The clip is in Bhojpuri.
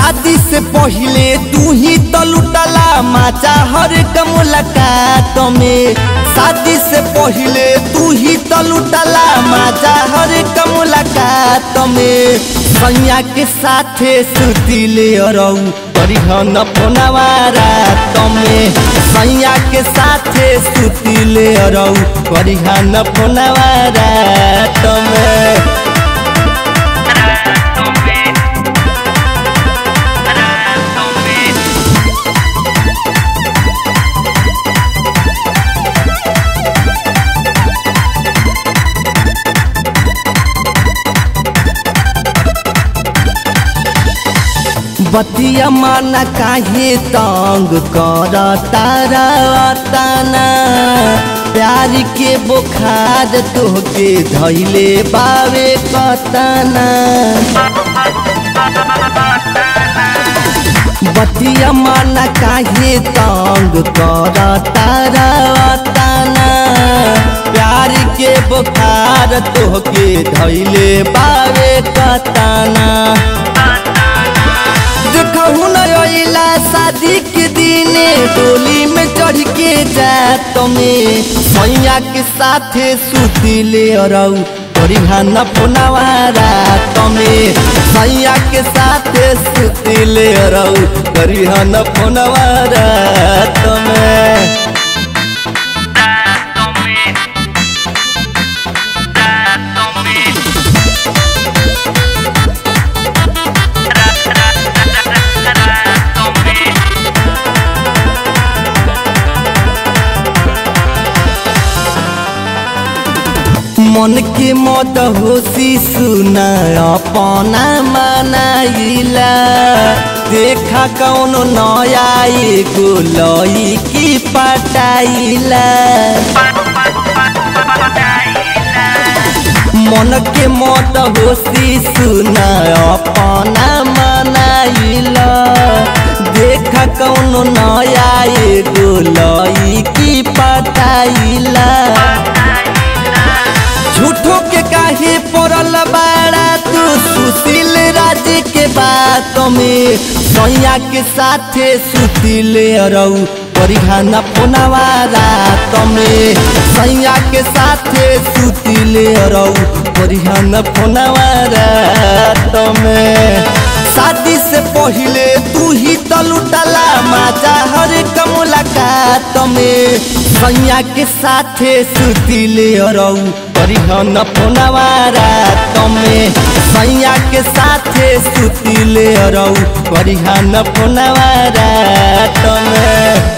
शादी से पहले तू ही तो लुटला माचा हर एक मुलाकात में शादी से पहले तू ही तो लुटला माचा हर एक मुलाकात में सैया के साथे सुतिले अरऊ परिहन फोनवा रात में सैया के साथे सुतिले अरऊ परिहन फोनवा रात में बतिया माना काहे तंग कर तारा तना प्यार के बुखार तोहके धैले बावे कतना बतिया माना काहे तंग कर तारा तना प्यार के बुखार तोहके धैले बावे कतना देखहु न अइला शादी के दिने डोली में चढ़ के जात में सैया के साथे सुतिले अरऊ परिहान फोनवा रात में सैया के साथे सुतिले अरऊ परिहान फोनवा रात में मन के मत होशी सुना अपना मनाइला देखा कौन नया एगो लई की पटाइला मन के मत होशी सुना अपना मनाइला देखा कौन नया एगो लई की पटाइला झूठो के काहे पड़ल बाड़ा तू सुशील राज के बात में सैया के साथे सुतिले अरऊ परिहान फोनवा रात में सैया के साथे सुतिले अरऊ परिहान फोनवा रात में शादी से पहले तू ही तो लुटला माजा हर एक मुलाकात में सैया के साथे सुतिले अरऊ परिहन फोनवा रात में सैया के साथे सुतिले अरऊ परिहन फोनवा रात में